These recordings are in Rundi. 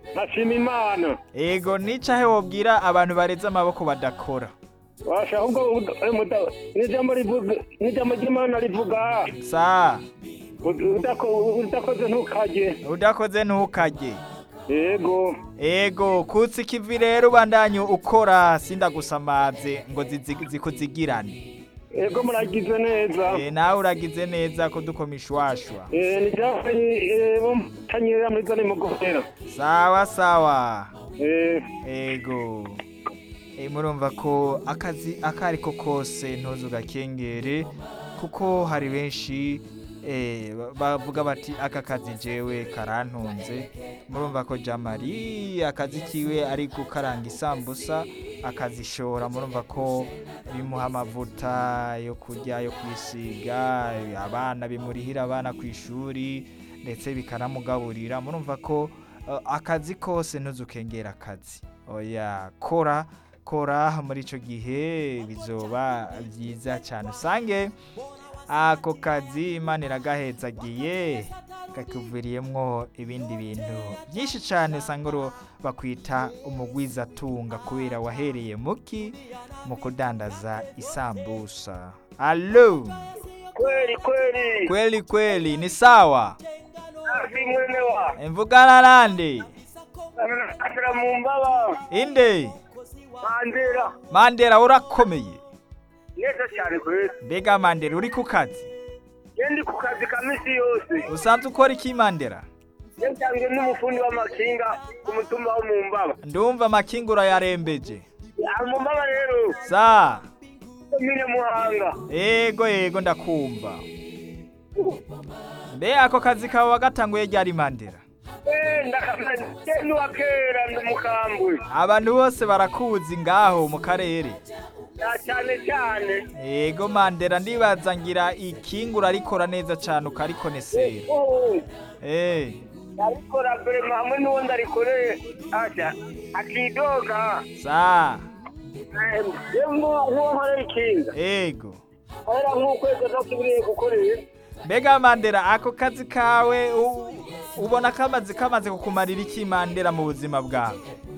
nkashima imana ego nicahe wobwira abantu bareze amaboko badakora washa ahubwo uda- eh, muda- n'ijambo rivuga n'ijambo ry'imana rivuga sa ud- udako- udakoze ntukarye udakoze ntukarye yego ego kutsi ikivi rero ubandanye ukora sindagusamaze ngo zizi- zikuzigirane yego muragize neza Eh, nawe uragize neza ko dukoma ishwashwa Eh, ni jambo bo mutanyerera muri zone mugomera sawa sawa Eh, ego Eh, murumva ko akazi akari ko kose ntuzu gakengere kuko hari benshi eh, ba- bavuga bati aka kazi jewe karantunze murumva ko jamari akazi kiwe ari gukaranga isambusa akazishora murumva ko bimuha amavuta yo kurya yo kwisiga abana bimurihira abana ku ishuri ndetse bikanamugaburira murumva ko eh, akazi kose ntuzukengera akazi oya kora kora muri icyo gihe bizoba byiza cyane usange ako kazi imana iragahetsagiye kakuviriyemwo ibindi bintu byinshi cyane usanga uro bakwita umugwizatunga kubera wahereye muki mu kudandaza isambusa alo kweli kweli kweli kweli ni sawa hafi mwene wa mvugana nande asira mu mbaba inde mandera mandera urakomeye neza cyane kweli mbega mandera uri ku kazi yendi ku kazi ka misi yose usanzwe ukora iki mandera yatanzwe n'umufundi w'amakinga ku mutumba wo mu mbaba ndumva amakinga urayarembeje Ah, mu mbaba rero sa komine muhanga ego ego ndakumva mbe ako kazi kawe wagatanguye ryari mandera Eh, ndakamenya ni wa kera ndi umukambwe abantu bose barakuzi ngaho mu karere na cyane cyane ego mandera ndibaza ngira ikinga urarikora neza cyane ukarikonesera Oh, eh arikora mbere hamwe n'uwo ndarikoreye aja akidoga sa yewe nk'uwo nkorera ikinga ego ahera nk'ukwezi adasubiriye gukorera mbega mandera ako kazi kawe u- ubona kamaze kamaze kukumarira iki mandera mu buzima bwawe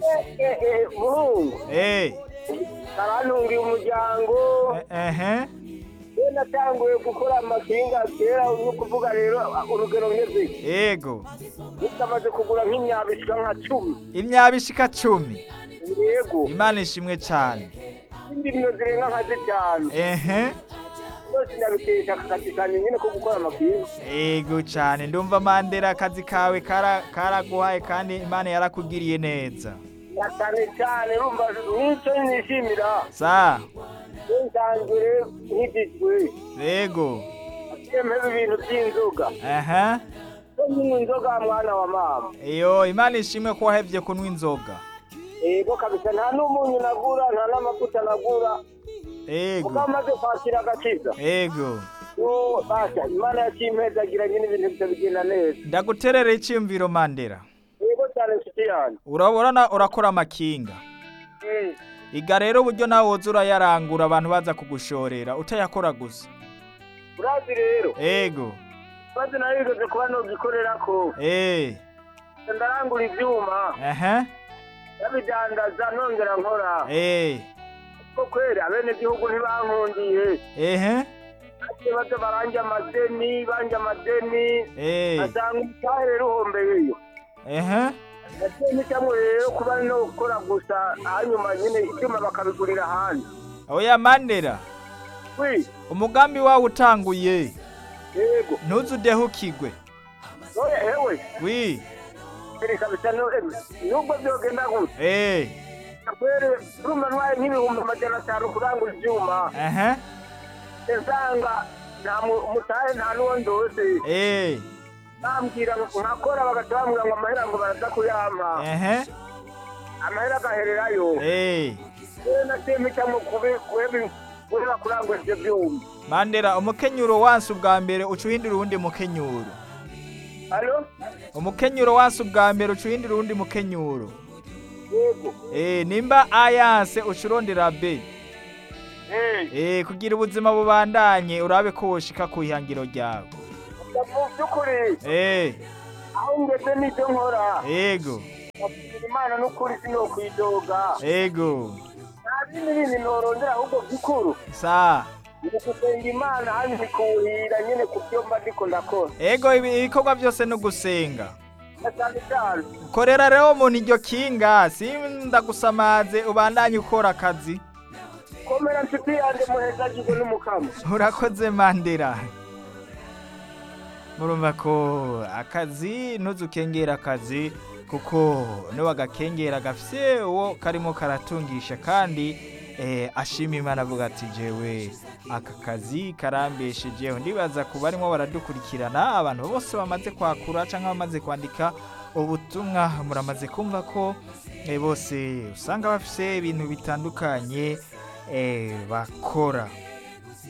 muhungu eh karantungiye umuryango eh, ehe we natanguye gukora amakinga kera no kuvuga rero urugero ngeze ego bitamaze kugura nk'imyaba ishika nka cumi imyaba ishika cumi yego imana ishimwe cyane indi myo zirenga nka zitanu ehe byose ndabikesha akazi kanjye nyine ko gukora amakinga ego cyane ndumva mandera akazi kawe kara- karaguhaye kandi imana yarakugiriye neza na cyane cyane urumva n'icyo nishimira sa nsanzwe nk'igizwe ego yemeza ibintu by'inzoga ehe ko nyine inzoga mwana wa mama iyo imana ishimwe ko wahevye kunywa inzoga yego kabisa nta n'umunyu nagura nta n'amavuta nagura kuko ego amaze kwakira agakiza ego Yo, basha imana yakimpezagira nyine ibintu bitabigenda neza ndaguterera icyumviro mandera yego cyane nshuti yanjye urabona urakora amakinga Mm. iga rero uburyo nawe woza urayarangura abantu baza kugushorera utayakora gusa urazi rero ego maze nawe bigeze kuba nogikorera ko eh ndarangura ibyuma ehe ndabidandaza nongera nkora eh ko kweri abene gihugu ntibankundiye ehe ate baza baranje amadeni banje amadeni eh asanga umutahe ruhombeyeyo ehe nateni cyangwa rero kuba no gukora gusa hanyuma nyine ibyuma bakabigurira ahandi oya mandera wi umugambi wawe utanguye yego ntuzudehukigwe oya hewe wi iri kabisa no eme nubwo byogenda gutya eh kweri urumva ntwaye nk'ibihumbi amajana atanu kurangura ibyuma ehe nsanga nta mu- umutahe nta n'uwo ndose eh bambwira ngo nkakora bagahita bambwira ngo amahera ngo baraza kuyampa ehe amahera agahererayo eh rero nateme cyangwa kubera kurangura ibyo byuma mandera umukenyuro wansi ubwa mbere uca uhindura uwundi mukenyuro halo umukenyuro wansi ubwa mbere uca uhindura uwundi mukenyuro yego eh nimba ayanse uca urondera b eh eh kugira ubuzima bubandanye urabe ko woshika ku ihangiro ryawe mu by'ukuri eh aho ngeze n'ibyo nkora yego Ndashimira imana n'ukuri sinokwidoga ego nta bindi bindi norondera ahubwo gikuru sa ni ugusenga imana hano ntikuhira nyine ku byo mba ndiko ndakora ego ibi- ibikorwa byose ni ugusenga na cyane cyane korera rero umuntu iryo kinga sindagusamaze ubandanye ukora akazi komera nshuti yanjye muhezagirwe n'umukamo urakoze mandera murumva ko akazi ntuzukengera akazi kuko niwagakengera gafise uwo karimo karatungisha kandi eh, ashima imana avuga ati jewe aka kazi karambeshejeho ndibaza ku barimo baradukurikirana abantu bose bamaze kwakura cyangwa bamaze kwandika ubutumwa muramaze kumva ko eh, bose usanga bafise ibintu bitandukanye eh, bakora